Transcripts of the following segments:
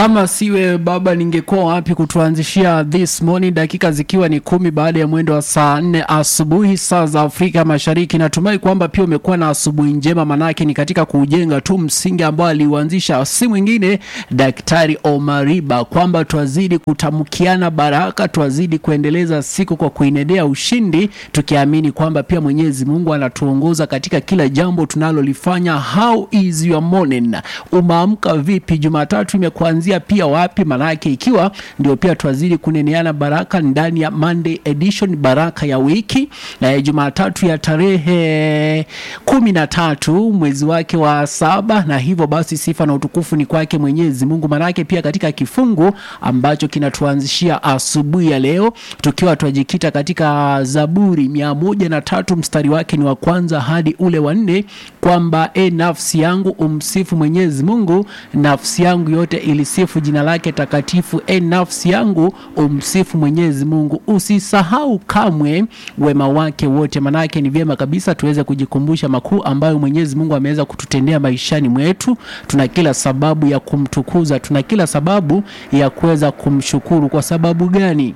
Kama siwe baba, ningekuwa wapi kutuanzishia this morning, dakika zikiwa ni kumi baada ya mwendo wa saa nne asubuhi saa za Afrika Mashariki. Natumai kwamba pia umekuwa na asubuhi njema, manake ni katika kujenga tu msingi ambao aliuanzisha si mwingine Daktari Omariba, kwamba twazidi kutamkiana baraka, twazidi kuendeleza siku kwa kuinedea ushindi, tukiamini kwamba pia Mwenyezi Mungu anatuongoza katika kila jambo tunalolifanya. How is your morning? Umeamka vipi? Jumatatu imekuanzia pia wapi? Manake ikiwa ndio pia twazidi kuneneana baraka ndani ya Monday edition, baraka ya wiki na Jumatatu ya tarehe kumi na tatu mwezi wake wa saba, na hivyo basi sifa na utukufu ni kwake Mwenyezi Mungu. Manake pia katika kifungu ambacho kinatuanzishia asubuhi ya leo, tukiwa twajikita katika Zaburi mia moja na tatu mstari wake ni wa kwanza hadi ule wa nne, kwamba e, nafsi yangu umsifu Mwenyezi Mungu, nafsi yangu yote ilisifu jina lake takatifu. E, nafsi yangu umsifu Mwenyezi Mungu, usisahau kamwe wema wake wote. Manake ni vyema kabisa tuweze kujikumbusha makuu ambayo Mwenyezi Mungu ameweza kututendea maishani mwetu. Tuna kila sababu ya kumtukuza, tuna kila sababu ya kuweza kumshukuru. Kwa sababu gani?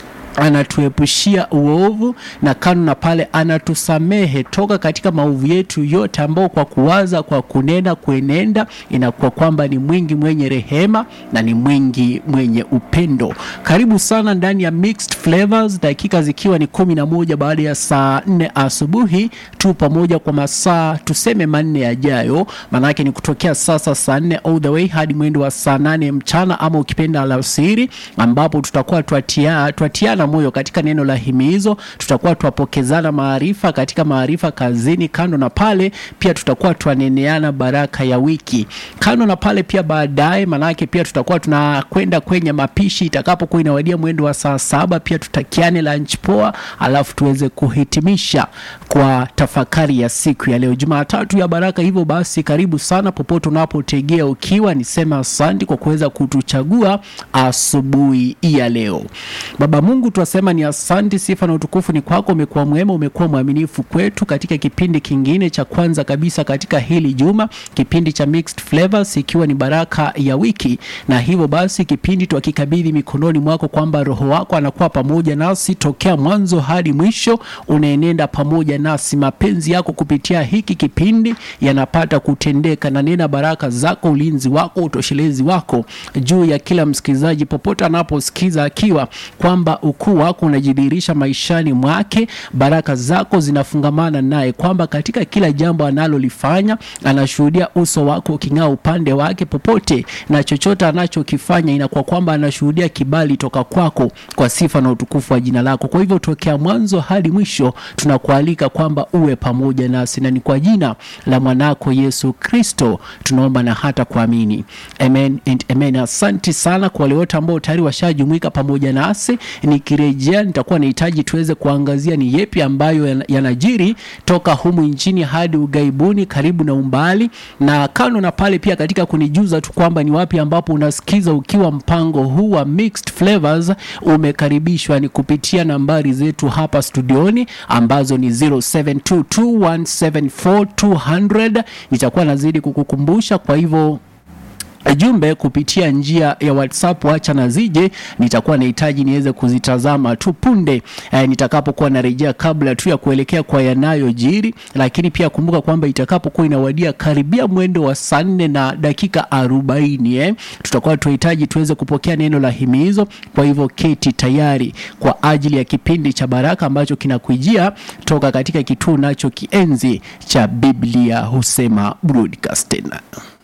anatuepushia uovu na kando na pale anatusamehe toka katika maovu yetu yote, ambao kwa kuwaza, kwa kunena, kuenenda inakuwa kwamba ni mwingi mwenye rehema na ni mwingi mwenye upendo. Karibu sana ndani ya Mixed Flavors, dakika zikiwa ni kumi na moja baada ya saa nne asubuhi tu pamoja kwa masaa tuseme manne yajayo, maanake ni kutokea sasa saa nne all the way hadi mwendo wa saa nane mchana ama ukipenda alasiri, ambapo tutakuwa twatia, twatiana moyo katika neno la himizo. Tutakuwa twapokezana maarifa katika maarifa kazini. Kando na pale pia tutakuwa twaneneana baraka ya wiki. Kando na pale pia baadaye, manake pia tutakuwa tunakwenda kwenye mapishi itakapokuwa inawadia mwendo wa saa saba, pia tutakiane lunch poa, alafu tuweze kuhitimisha kwa tafakari ya siku ya leo, Jumatatu ya baraka. Hivyo basi, karibu sana popote unapotegea ukiwa, nisema asante kwa kuweza kutuchagua asubuhi ya leo. Baba Mungu twasema ni asante, sifa na utukufu ni kwako. Umekuwa mwema, umekuwa mwaminifu kwetu katika kipindi kingine cha kwanza kabisa katika hili juma, kipindi cha Mixed Flavors, ikiwa ni baraka ya wiki. Na hivyo basi kipindi twakikabidhi mikononi mwako, kwamba Roho wako anakuwa pamoja nasi tokea mwanzo hadi mwisho, unaenenda pamoja nasi. Mapenzi yako kupitia hiki kipindi yanapata kutendeka, na nena baraka zako, ulinzi wako, utoshelezi wako juu ya kila msikilizaji popote anaposikiza, akiwa kwamba ukuu wako unajidhihirisha maishani mwake, baraka zako zinafungamana naye, kwamba katika kila jambo analolifanya anashuhudia uso wako uking'aa upande wake popote, na chochote anachokifanya inakuwa kwamba anashuhudia kibali toka kwako, kwa sifa na utukufu wa jina lako. Kwa hivyo tokea mwanzo hadi mwisho tunakualika kwamba uwe pamoja nasi, na ni kwa jina la mwanako Yesu Kristo tunaomba na hata kuamini, amen and amen. Asante sana kwa wale wote ambao tayari washajumuika pamoja nasi nikirejea nitakuwa nahitaji tuweze kuangazia ni yepi ambayo yanajiri toka humu nchini hadi ugaibuni, karibu na umbali, na kando na pale pia katika kunijuza tu kwamba ni wapi ambapo unasikiza ukiwa mpango huu wa Mixed Flavors umekaribishwa, ni kupitia nambari zetu hapa studioni ambazo ni 0722174200 nitakuwa nazidi kukukumbusha, kwa hivyo jumbe kupitia njia ya WhatsApp wacha na zije, nitakuwa nahitaji niweze kuzitazama tu punde eh, nitakapokuwa narejea, kabla tu ya kuelekea kwa yanayojiri. Lakini pia kumbuka kwamba itakapokuwa inawadia karibia mwendo wa saa nne na dakika arobaini eh, tutakuwa tunahitaji tuweze kupokea neno la himizo. Kwa hivyo keti tayari kwa ajili ya kipindi cha baraka ambacho kinakujia toka katika kituo nacho kienzi cha Biblia Husema Broadcasting.